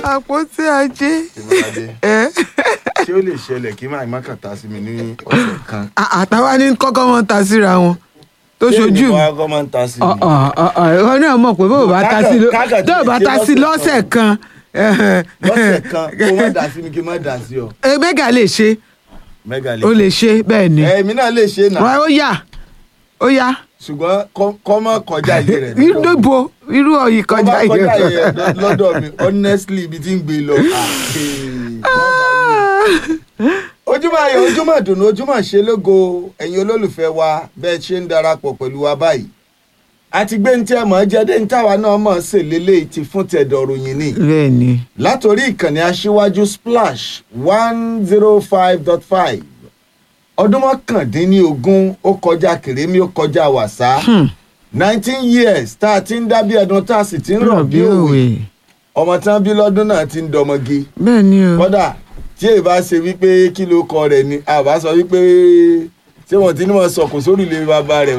àpótí ajé Tèmiládé ẹ ṣé ó lè ṣẹlẹ̀ kí máa má kàtà sí mi ní ọ̀sẹ̀ kan. àtàwa ní kọ́kọ́ mọ́ ta síra wọn tó ṣojú mi. Ṣé ìwọ akọ́ máa ń ta sí mi? ìwọ náà mọ̀ pé bó o bá ta sí lọ- Kákà- tó o bá ta sí lọ́sẹ̀ kan lọ́sẹ̀ kan kó má dà sí mi kí n má dà sí ọ. ẹ mẹ́gà lè ṣe mẹ́gà lè. ó lè ṣe bẹ́ẹ̀ ni èmi náà lè ṣe nà Wá, ó yá ó yá ṣùgbọ́n kọ́- kọ́ mọ́ kọjá iye rẹ̀. irú ibo irú ọ̀yì Kọ́ kọjá bá yìí. kọjá iye rẹ̀ lọ́dọ̀ mi honestly ibi tí ń gbé lọ. ojúmọ́ ayọ̀ ojúmọ́ ìdùnnú ojúmọ́ ṣe lógo ẹ̀yin olólùfẹ́ wa bẹ́ẹ̀ ṣe ń darapọ̀ pẹ̀lú wa báyìí àti gbé ní tí ẹ mọ̀ ọ́ jẹ́dé ní táwa náà mọ̀ ọ́ sè lélẹ́yìí ti fún tẹ̀dọ̀ ròyìn ni bẹ́ẹ̀ ni látòrí ìkànnì aṣíwájú splash one zero five dot five ọdún mọ́kàndínlógún ó kọjá kèrémí ó kọjá wàsá nineteen years tá a ti ń dábí ẹdun tá a sì ti ń rọ̀ bí òwe ọmọ tí wọ́n bí lọ́dún náà ti ń dọmọge bẹ́ẹ̀ ni o kódà tí èyí bá ṣe wípé kí ló kọ rẹ̀ ni àbá sọ wípé ṣé wọ́n ti ní wọn sọkò sórí ilé bàbá rẹ̀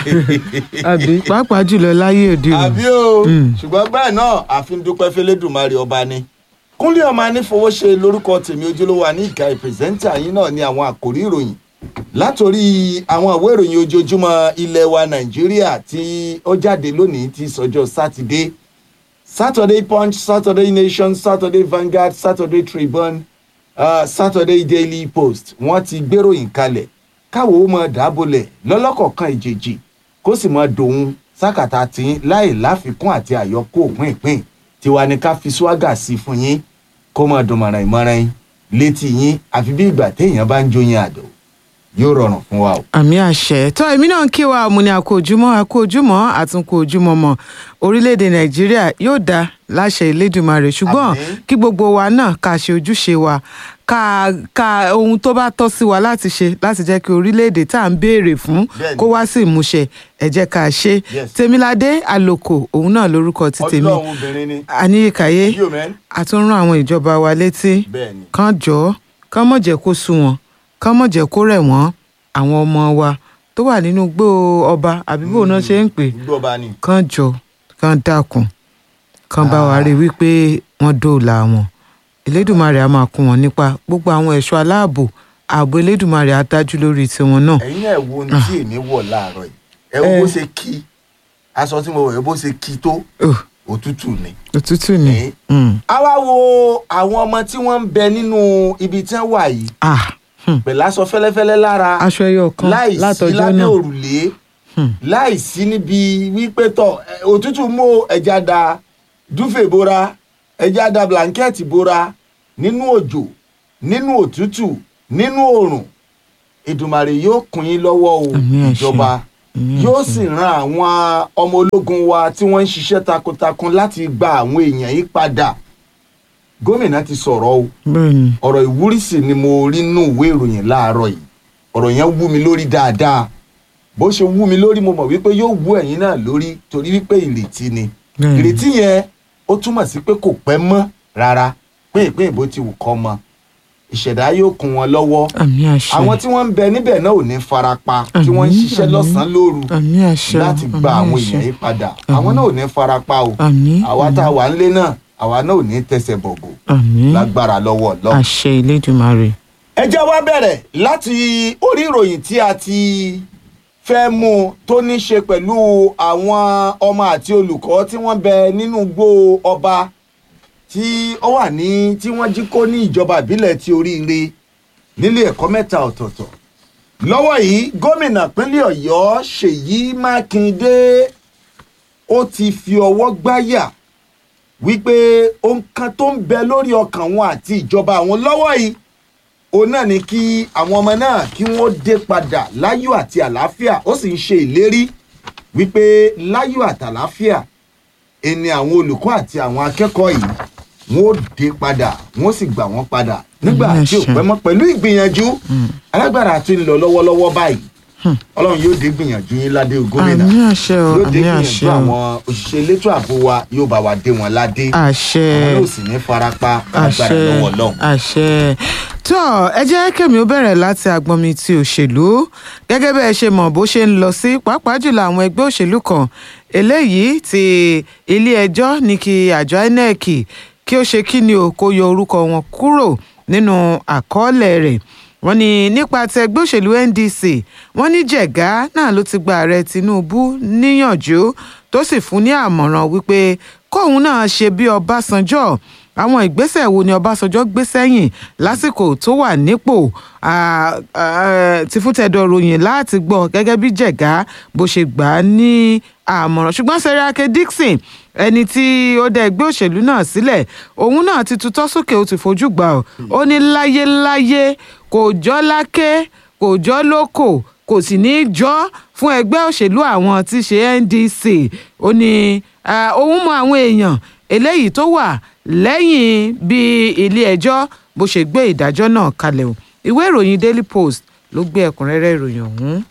báyìí àbí pàápàá jùlọ láyé òde àbí òní o Mm. ṣùgbọ́n bẹ́ẹ̀ náà àfi ń dúpẹ́ fẹ́lẹ́dùmarè ọba ni kúnlé ọmọ anífowóṣe lórúkọ tèmi ojúlówó àní ìka ìpèsẹ́ńtà yín náà ní àwọn àkòrí ìròyìn látòrí àwọn ìwé ìròyìn ojoojúmọ́ ilẹ̀ wa nàìjíríà tí ó jáde lónìí ti sọjọ́ sátidé saturday punch saturday nation saturday vanguard saturday tribune uh, saturday daily post wọ́n ti gbéròyìn kalẹ̀ káwo ó mọ dábòlẹ̀ lọ́lọ́kọ̀ọ̀kan ìjèjì kó sì mọ dòun sákàtà tí láì láfikún àti àyọkó òpin ìpín tiwa ni ká fi swaga sí fún yín kó mọ dùnmọ̀ràn ìmọ̀ràn yín létí yín àfi bí ìgbà téèyàn bá ń jóyin àdó yóò rọrùn fún wa o. àmì àṣẹ tó èmi náà ń kí wa mo ní àkó ojúmọ́ àkó ojúmọ́ àtúnkò ojúmọ́ mọ́ orílẹ̀-èdè nàìjíríà yóò dá láṣẹ ìlédùmarè ṣùgbọ́n Àmín. kí gbogbo wa náà ká ṣe ojúṣe wa ká ká ohun tó bá tọ́ sí wa láti ṣe láti jẹ́ kí orílẹ̀-èdè tá à ń béèrè fún Bẹ́ẹ̀ni. kó wá sí ìmúṣẹ ẹ jẹ́ ká ṣe Yes. tèmiládé àlòkò òun náà lórúkọ ti tèmi ọlọ́run obìnrin ni àníyíkáyé yóò mẹ́rin àtúnrán àwọn ìjọba wa létí bẹ́ẹ̀ ni kán jọ kán mọ̀ jẹ́ kó sú wọn kán mọ̀ jẹ́ kó rẹ̀ wọ́n àwọn ọmọ wa tó wà nínú igbó ọba àbí bó náà ṣe ń pè gbọ́ bá ní. kán jọ kán dákun kán bá wa rí i wípé wọ́n dóòlà wọn elédùnmarè á máa kún wọn nípa gbogbo àwọn ẹ̀ṣọ́ aláàbò ààbò elédùnmarè á dájú lórí tiwọn náà ẹ̀yin náà wo ohun tí èmi wọ̀ láàárọ̀ yìí ẹ wo bó ṣe kí aṣọ tí mo wọ̀ ẹ bó ṣe kí tó Oh, òtútù ni. òtútù ni Eh. Mm. a wá wo àwọn ọmọ tí wọ́n ń bẹ nínú ibi tí wọ́n wà yìí Ah, hmm. pẹ̀lú aṣọ fẹ́lẹ́fẹ́lẹ́ lára aṣọ ẹyọ kan láì sí látọjọ́ lábẹ́ náà òrùlé Hmm. láì sí níbi wípé tọ̀ ẹ, òtútù mú ẹja da dúfè bora ẹja da blanketi bora nínú òjò nínú òtútù nínú òrùn Èdùmàrè yóò kún yín lọ́wọ́ o Àmín àṣẹ. ìjọba Àmín yóò àṣẹ. sì ran àwọn ọmọ ológun wa tí wọ́n ń ṣiṣẹ́ takuntakun láti gba àwọn èèyàn yìí padà gómìnà ti sọ̀rọ̀ o bẹ́ẹ̀ ni ọ̀rọ̀ ìwúrí sì ni mo rí nínú ìwé ìròyìn láàárọ̀ yìí ọ̀rọ̀ yẹn wú mi lórí dáadáa bó ṣe wú mi lórí mo mọ̀ wípé yóò wú ẹ̀yin náà lórí torí wípé ìrètí ni Bẹ́ẹ̀ni. ìrètí yẹn ó túmọ̀ sí pé kò pẹ́ mọ́ rárá pé ìpín ìbò ti wù kọ́ mọ ìṣẹ̀dá yóò kún wọn lọ́wọ́ àmì àṣẹ àwọn tí wọ́n ń bẹ níbẹ̀ náà ò ní farapa tí wọ́n ń Àmín, ṣiṣẹ́ àmín. lọ́sàn-án lóru àmì àṣẹ láti gba àmì àwọn àṣẹ. èèyàn yìí padà àwọn náà ò ní farapa o àmì àwa tá a wà ńlé náà àwa náà ò ní tẹsẹ̀ bọ̀gọ̀ àmì lágbára lọ́wọ́ Ọlọ́run. àṣẹ ìlédùmarè ẹ jẹ́ wá bẹ̀rẹ̀ láti orí ìròyìn tí a ti fẹ́ mú un tó ní ṣe pẹ̀lú àwọn ọmọ àti olùkọ́ tí wọ́n bẹ nínú igbó ọba tí ó wà ní tí wọ́n jí kó ní ìjọba ìbílẹ̀ ti oríire nílé ẹ̀kọ́ mẹ́ta ọ̀tọ̀ọ̀tọ̀ lọ́wọ́ yìí gómìnà pínlẹ̀ ọ̀yọ́ ṣèyí mákindé ó ti fi ọwọ́ gbáyà wípé ohun kan tó ń bẹ lórí ọkàn wọn àti ìjọba àwọn lọ́wọ́ yìí òun náà ni kí àwọn ọmọ náà kí wọ́n dé padà láyọ̀ àti àlàáfíà ó sì ń ṣe ìlérí wípé láyọ̀ àtàlàáfíà ẹni àwọn olùkọ́ àti àwọn akẹ́kọ̀ọ́ yìí wọ́n ó dé padà wọ́n sì gbà wọ́n padà nígbà Àmín tí ò àṣẹ. pẹ́ mọ́ pẹ̀lú ìgbìyànjú alágbára ti ń lọ lọ́wọ́lọ́wọ́ báyìí ọlọ́run yóò dé gbìyànjú yín ládé gómìnà àmì àṣẹ o yóò dé àmì gbìyànjú àṣẹ o àwọn òṣìṣẹ́ elétò ààbò wa yóò bá wa dé wọn ládé àṣẹ àwọn yóò sì ní farapa agbára àṣẹ lọ́wọ́ ọlọ́run. àṣẹ tó ẹ jẹ́ kẹ́mi ó bẹ̀rẹ̀ láti agbọnmi ti òṣèlú gẹ́gẹ́ bẹ́ẹ̀ ṣe mọ̀ bó ṣe ń lọ sí pàápàá jùlọ àwọn ẹgbẹ́ òṣèlú kan eléyìí ti ilé ẹjọ́ ní kí àjọ inec kí ó ṣe kí ni o kó yọ orúkọ wọn kúrò nínú àkọọ́lẹ̀ rẹ̀ wọ́n ní nípa ti ẹgbẹ́ òṣèlú ndc wọ́n ní jẹ̀gá náà ló ti gba ààrẹ tinubu níyànjú tó sì fún ní àmọ̀ràn wípé kóun náà ṣe bí ọbásanjọ́ àwọn ìgbésẹ̀ wo ni ọbásanjọ́ gbé sẹ́yìn lásìkò tó wà nípò ah, ah, ti fún tẹ̀dọ̀ ròyìn láti gbọ́ gẹ́gẹ́ bí jẹ̀gá bó ṣe gbà á ní àmọ̀ràn ṣùgbọ́n Seriake Dixon ẹni tí ó dá ẹgbẹ́ òṣèlú náà sílẹ̀ òun náà ti tutọ́ sókè ó ti fojú gbà ọ́ ó ní láyéláyé kò jọ́ láké kò jọ́ lóko kò sì ní í jọ́ fún ẹgbẹ́ òṣèlú àwọn tí í ṣe NDC ó ní ah, òun mọ àwọn èèyàn eléyìí tó wà lẹ́yìn bí ilé-ẹjọ́ bó ṣe gbé ìdájọ́ náà kalẹ̀ o ìwé ìròyìn Daily Post ló gbé ẹ̀kúnrẹ́rẹ́ ìròyìn ọ̀hún.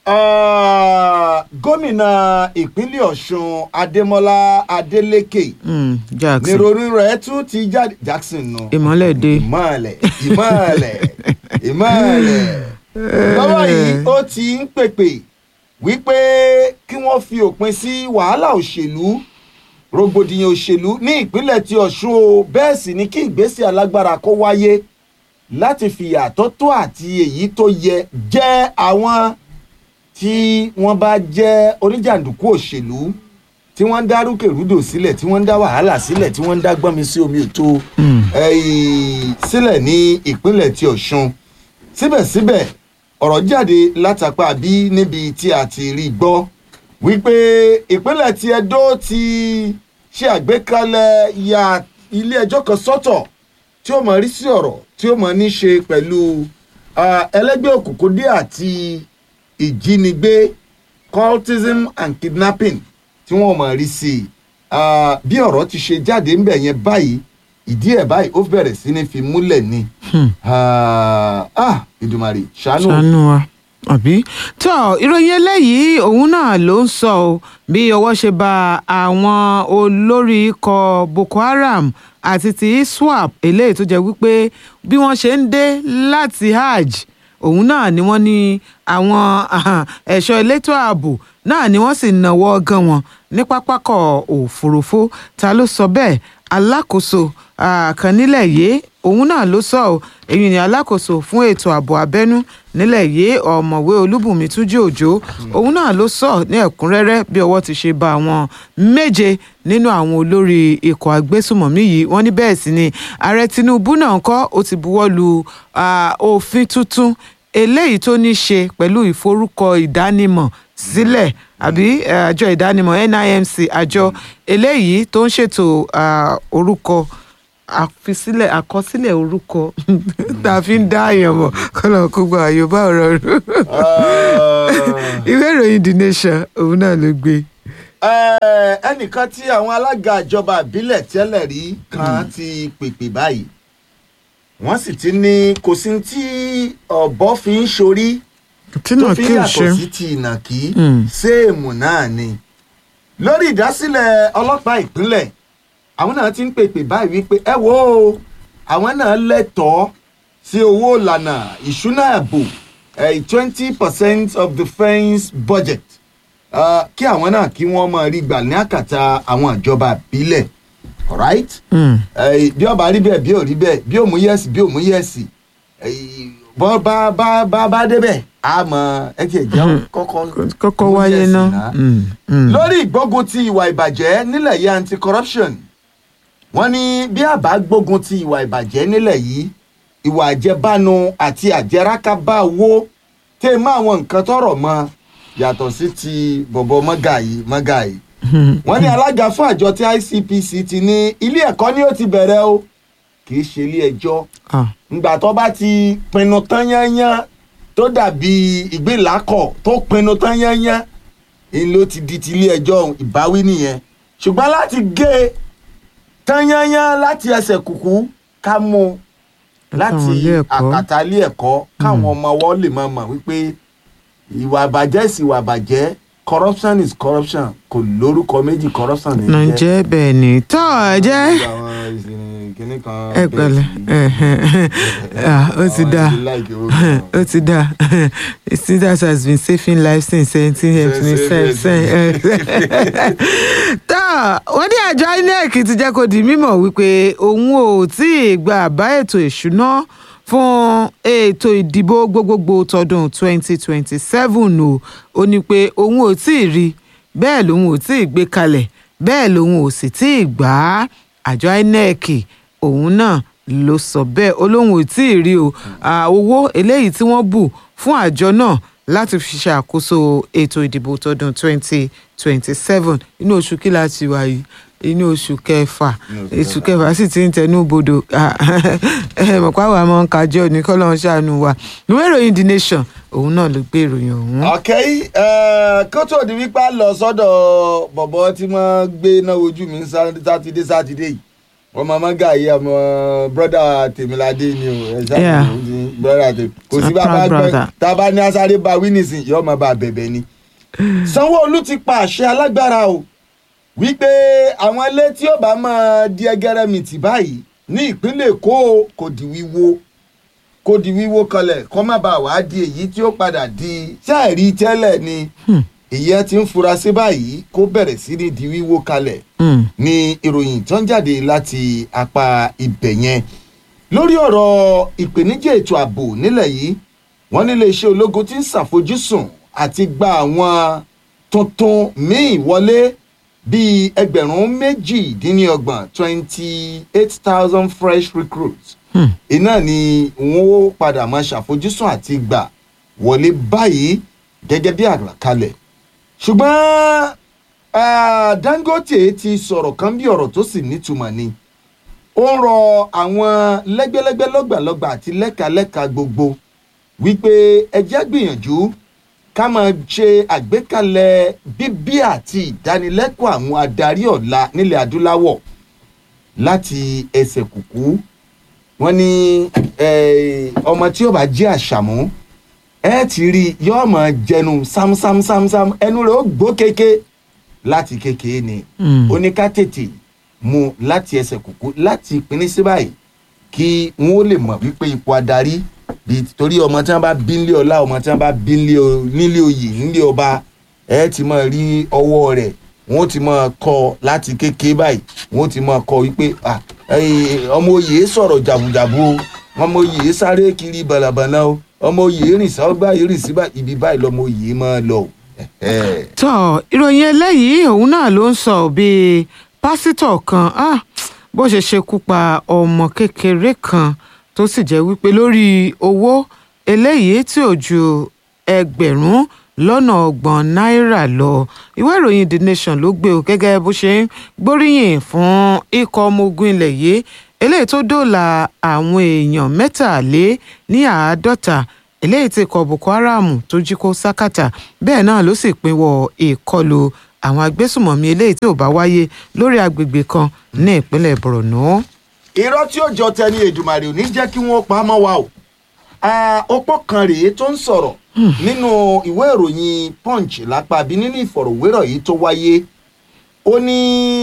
Ah, gómìnà ìpínlẹ̀ ọ̀ṣun adémọlá adélékè Mm, Jackson níròrí rẹ̀ tún ti jáde jackson nù. ìmọ́lẹ̀ dé. ìmọ̀lẹ̀ ìmọ̀lẹ̀ ìmọ̀lẹ̀ lọ́wọ́ yìí ó ti ń pèpè wípé kí wọ́n fi òpin sí wàhálà òṣèlú rògbòdìyàn òṣèlú ní ìpínlẹ̀ ti ọ̀ṣun o bẹ́ẹ̀ sì ni kí ìgbésẹ̀ alágbára kó wáyé láti fìyà tó tó àti èyí tó yẹ jẹ́ àwọn tí wọ́n bá jẹ́ oníjàǹdùkú òṣèlú tí wọ́n ń dá rúkèrúdò sílẹ̀ tí wọ́n ń dá wàhálà sílẹ̀ tí wọ́n ń dá gbọ́nmi sí omi òtó ẹ̀yìn sílẹ̀ ní ìpínlẹ̀ ti ọ̀ṣun síbẹ̀síbẹ̀ ọ̀rọ̀ jáde látàpá bí níbi tí a ti rí gbọ́ wípé ìpínlẹ̀ ti edo ti ṣe àgbékalẹ̀ ya ilé ẹjọ́ kan sọ́tọ̀ tí ó mọ̀ rí sí ọ̀rọ̀ tí ó mọ̀ ní ṣe pẹ̀lú ah, ẹlẹ́gbẹ́ òkùnkùn dé àti ìjínigbé cultism and kidnapping tí wọ́n mọ̀ rí sí i Ah, bí ọ̀rọ̀ ti ṣe jáde ńbẹ̀ yẹn báyìí ìdí ẹ̀ báyìí ó bẹ̀rẹ̀ sí ní fi múlẹ̀ ni Ah, ah, Ìdùmarè ṣàánú ṣàánú wa àbí. tó ìròyìn eléyìí òun náà ló ń sọ ọ bí ọwọ́ ṣe ba àwọn olórí ikọ̀ Boko Haram àti ti ISWAP eléyìí tó jẹ́ wípé bí wọ́n ṣe ń dé láti hajj òun náà ni wọ́n ní àwọn ah, ẹ̀ṣọ́ elétò ààbò náà ni wọ́n sì náwó gan wọn ní pápákọ̀ òfurufú ta ló sọ bẹ́ẹ̀ alákòóso ah, kan nílẹ̀ yìí òun náà ló sọ ọ́ èyí ni alákòóso fún ètò ààbò abẹ́nú nílẹ̀ yìí ọ̀mọ̀wé olúbùnmi túnjí òjò òun náà ló sọ ní ẹ̀kúnrẹ́rẹ́ bí ọwọ́ ti ṣe ba àwọn méje nínú àwọn olórí ikọ̀ agbésùmọ̀mí yìí wọ́n ní bẹ́ẹ̀ sì ni ààrẹ tinubu náà kọ́ ó ti buwọ́ lu ah, òfin tuntun eléyìí tó ní ṣe pẹ̀lú ìforúkọ ìdánimọ̀ sílẹ̀ àbí eh, àjọ ìdánimọ̀ NIMC àjọ eléyìí tó ń ṣètò ah, orúkọ àfisílẹ̀ àkọsílẹ̀ orúkọ tá a fi ń dá àyàn mọ̀ kọ́nà kó gba àyọ̀bá ọ̀rọ̀ rú ìwé ìròyìn The Nation òun náà ló gbé. Eh, ẹnìkan tí àwọn alága ìjọba ìbílẹ̀ tẹ́lẹ̀ rí kan ti pèpè báyìí wọ́n sì ti ní kò sí tí ọ̀bọ fi ń ṣorí tí tó náà fi kí ń o ṣe yàtọ̀ sí ti ìnàkí Mm. séèmù náà ni lórí ìdásílẹ̀ ọlọ́pàá ìpínlẹ̀ àwọn náà ti ń pèpè báyìí wípé ẹ wo o, àwọn náà lẹ́tọ̀ọ́ sí owó ìlànà ìṣúná ààbò twenty percent of the defence budget uh, kí àwọn náà kí wọ́n máa rí gbà ní àkàtà àwọn ìjọba ìbílẹ̀ alright Mm. Eh, bí ọba rí bẹ́ẹ̀ bí ò rí bẹ́ẹ̀ bí ò mú yẹ́sì bí ò mú yẹ́sì eh, bọ́ bá bá bá bá débẹ̀ a mọ ẹ tiẹ̀ jẹun kọ́kọ́ kọ́kọ́ mú wáyé yẹ́sì ná. Mm, mm. lórí ìgbógun ti ìwà ìbàjẹ́ nílẹ̀ yìí anti-corruption wọ́n ní bí àbá gbógun ti ìwà ìbàjẹ́ nílẹ̀ yìí ìwà àjẹbánu àti àjẹrákábá owó tẹ́ ẹ mọ́ àwọn nǹkan tọrọ mọ́ yàtọ̀ sí ti bọ̀bọ̀ mọ́gàyí mọ́gàyí wọ́n ní alága fún àjọ tí ICPC ti ní ilé ẹ̀kọ́ ni ó ti bẹ̀rẹ̀ o kì í ṣe ilé ẹjọ́ Ah, ngbà tó bá ti pinnu tán yányán tó dàbí ìgbélákọ̀ tó pinnu tán yányán ń ló ti di ti ilé ẹjọ́ ìbáwí nìyẹn ṣùgbọ́n láti gé e tán yányán láti ẹsẹ̀ kùkú ká mú un láti Láwọn ilé ẹ̀kọ́. àkàtà ilé ẹ̀kọ́ káwọn ọmọ wọn lè máa mọ̀ wípé ìwà àbàjẹ́ sí ìwà àbàjẹ́ corruption is corruption kò lórúkọ méjì corruption ní náà jẹ́ bẹ́ẹ̀ ni tó ẹ jẹ́ kinní kan. ẹ pẹ̀lẹ́ Ah, ó ti dáa ó ti dáa Sindas has been saving lives since seventeen seventy seven tá wọ́n ní àjọ INEC ti jẹ́ kó di mímọ̀ wípé òun ò tí ì gba àbá ètò ìṣúná fún ètò ìdìbò gbogbogbò tọdún twenty twenty seven o ó ní pé òun ò tí ì rí bẹ́ẹ̀ lòun ò tí ì gbé kalẹ̀ bẹ́ẹ̀ lòun ò sì tí ì gbà á àjọ INEC òun náà ló sọ bẹ́ẹ̀ ó lóun ò tí ì rí o Ah, owó eléyìí tí wọ́n bù fún àjọ náà láti fi ṣàkóso ètò ìdìbò tọdún twenty twenty seven inú oṣù kí la ti wà yìí inú oṣù kẹfà Inú oṣù oṣù kẹfà sì ti ń tẹnu bodò Ah, ẹ mọ̀ pé àwọn àmọ́ ń kájọ ní kọ́lọ́n ṣàánú wa ìwé ìròyìn the nation òun náà ló gbé ìròyìn ọ̀hún. ok eh, kó tó di wípé a lọ sọ́dọ̀ bọ̀bọ̀ tí wọ́n gbé náà ojú mi ní sátidé sátidé yìí ọmọ mọ́gà yìí ọmọ brọ́dà tèmíládé ni o ẹ ṣáà Yeah. ní brọ́dà tèmi kò sí My bá bá proud gbẹ brother. tá a bá ní asáré bá wí nísìnyí yóò máa bá a bẹ̀bẹ̀ ni. sanwó-olu ti pa àṣẹ alágbára o wípé àwọn ilé tí ó bá máa di ẹgẹrẹmìtì báyìí ní ìpínlẹ̀ èkó kò di wíwó kó di wíwó kanlẹ̀ kó má bàa wá di èyí tí ó padà di sáàrí tẹ́lẹ̀ ni ìyẹn ti ń fura sí báyìí kó bẹ̀rẹ̀ sí ní di wíwó kalẹ̀ Hmm. ní ìròyìn tó ń jáde láti apá ibẹ̀ yẹn lórí ọ̀rọ̀ ìpèníjà ètò ààbò nílẹ̀ yìí wọ́n nílé iṣẹ́ ológun ti ń ṣàfojúsùn àti gba àwọn tuntun míì wọlé bíi ẹgbẹ̀rún méjìdínlọ́gbọ̀n twenty eight thousand fresh recruits Hmm. iná ni wọ́n ó padà máa ṣàfojúsùn àti gbà wọlé báyìí gẹ́gẹ́ bí àlàkalẹ̀ ṣùgbọ́n ah, Dangote ti sọ̀rọ̀ kan bí ọ̀rọ̀ tó sì nítumọ̀ ni ó ń rọ àwọn lẹ́gbẹ́lẹ́gbẹ́ lọ́gbàlọ́gbà àti lẹ́kalẹ́ka gbogbo wípé ẹ jẹ́ gbìyànjú ká máa ṣe àgbékalẹ̀ bíbí àti ìdánilẹ́kọ̀ọ́ àwọn adarí ọ̀la nílẹ̀ adúláwọ̀ láti ẹsẹ̀ kùkú wọ́n ní eh, ọmọ tí ó bá jẹ́ àṣàmú ẹ ti rí i yóò máa jẹnu sámsámsámsám ẹnu rẹ̀ ó gbó kéke láti kékeré ni Hmm. ó ní ká tètè mú láti ẹsẹ̀ kùkú láti ìpínlẹ̀ sí báyìí kí wọ́n ó lè mọ̀ wípé ipò adarí bíi torí ọmọ tí wọ́n bá bí nílé ọlá ọmọ tí wọ́n bá bí nílé o- nílé oyè nílé ọba ẹ ti máa rí ọwọ́ rẹ̀ wọ́n ti máa kọ́ láti kékeré báyìí wọ́n ti máa kọ́ wípé ah, eh, ọmọ oyè sọ̀rọ̀ jàbùjàbù o ọmọ oyè sáré kiri bàlàbàlà o ọmọ oyè rìn sáwọ́gbà rìn sí báyìí ibi báyìí lọmọ oyè máa lọ o. Ẹ̀hẹ́. tọ́ ìròyìn eléyìí òun náà ló ń sọ bí pásítọ̀ kan ah, bó ṣe ṣekú pa ọmọ kékeré kan tó sì jẹ́ wípé lórí owó eléyìí tí ò ju ẹgbẹ̀rún lọ́nà ọgbọ̀n náírà lọ ìwé ìròyìn the nation ló gbé o gẹ́gẹ́ bó ṣe ń gbóríyìn fún ikọ̀ ọmọ ogun ilẹ̀ yìí eléyìí tó dóòlà àwọn èèyàn mẹ́tàlé ní àádọ́ta eléyìí tí ikọ̀ boko haram tó jí kó sákàtà bẹ́ẹ̀ náà ló sì pinwọ́ ìkọlù àwọn agbésùmọ̀mí eléyìí tí ò bá wáyé lórí agbègbè kan ní ìpínlẹ̀ borno. irọ́ tí ó jọ tẹni èdùmàrè ò ní jẹ́ kí wọ́n pa á mọ́ wa o Ah, opó kan rèé tó ń sọ̀rọ̀ nínú ìwé ìròyìn punch lápá bí nínú ìfọ̀rọ̀wérọ̀ yìí tó wáyé ó ní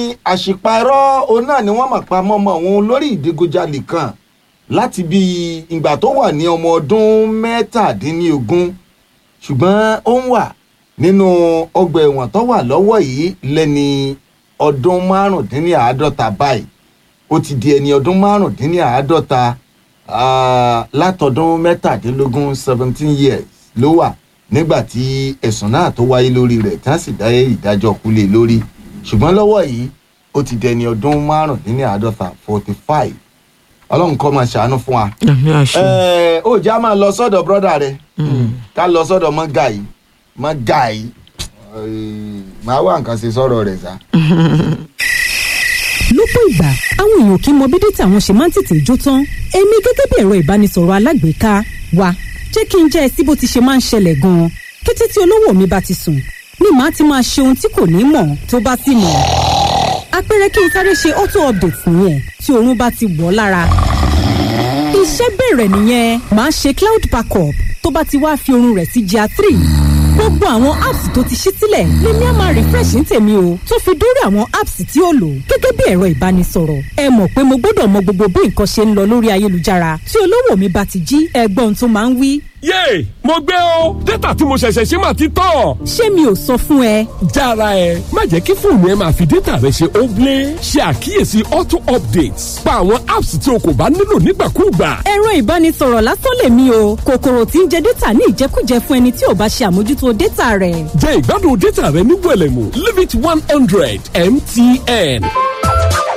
àṣìparọ́ òun náà ni wọ́n mà pa mọ́mọ́ òun lórí ìdígunjalè kan láti bí ìgbà tó wà ní ọmọ ọdún mẹ́tàdínlógún ṣùgbọ́n ó ń wà nínú ọgbà ẹ̀wọ̀n tó wà lọ́wọ́ yìí lẹ́ni ọdún márùndínláàádọ́ta báyìí ó ti di ẹni ọdún márùndínláàádọ́ta ah, látọdún mẹ́tàdínlógún seventeen years ló wà nígbà tí ẹ̀sùn náà tó wáyé lórí rẹ̀ tí wọ́n sì dá ìdájọ́ kulè lórí ṣùgbọ́n lọ́wọ́ yìí ó ti di ẹni ọdún márùndínláàádọ́ta forty five ọlọ́run kọ́ máa ṣàánú fún wa. àmì àṣẹ. Ẹ, ó já máa lọ sọ́dọ̀ brọ́dà rẹ̀ ká lọ sọ́dọ̀ mọ́gà yìí mọ́gà yìí Ẹ, màá wá nǹkan ṣe sọ̀rọ̀ rẹ̀ sá. lọ́pọ̀ ìgbà àwọn èèyàn kì í mọ bí dátà wọn ṣe máa ń tètè jó tán èmi gẹ́gẹ́ bí ẹ̀rọ ìbánisọ̀rọ̀ alágbèéká wa jẹ́ kí n jẹ́ ẹ sí bó ti ṣe máa ń ṣẹlẹ̀ gan-an kété tí olówó mi bá ti sùn ni màá ti máa ṣe ohun tí kò ní mọ̀ tó bá sì mọ̀ àpẹẹrẹ kí n sáré ṣe auto update nìyẹn tí oorun bá ti wọ̀ ọ́ lára iṣẹ́ bẹ̀rẹ̀ nìyẹn màá ṣe cloud backup tó bá ti wá fi oorun rẹ̀ sí GIA three gbogbo àwọn apps tó ti ṣí sílẹ̀ lèmi á máa refresh ní tèmi o tó fi dórí àwọn apps tí ó lò gẹ́gẹ́ bí ẹ̀rọ ìbánisọ̀rọ̀ ẹ mọ̀ pé mo gbọ́dọ̀ mọ gbogbo bí nǹkan ṣe ń lọ lórí ayélujára tí olówó mi bá ti jí ẹgbọ́n tó máa ń wí. yéè mo gbé o dátà tí mo ṣẹ̀ṣẹ̀ ṣe máa ti tán. ṣé mi ò sọ fún ẹ. jára ẹ má jẹ́ kí fóònù ẹ máa fi dátà rẹ ṣe óblé ṣe àkíyèsí auto updates pa àwọn apps tí o kò bá nílò nígbàkúùgbà. ẹ̀rọ ìbánisọ̀rọ̀ lásán lèmi o kòkòrò tí ń jẹ dátà ní ìjẹkújẹ fún ẹni tí ò bá ṣe àmójútó dátà rẹ̀. jẹ ìgbádùn dátà rẹ ní wẹlẹmù limit one hundred mtn.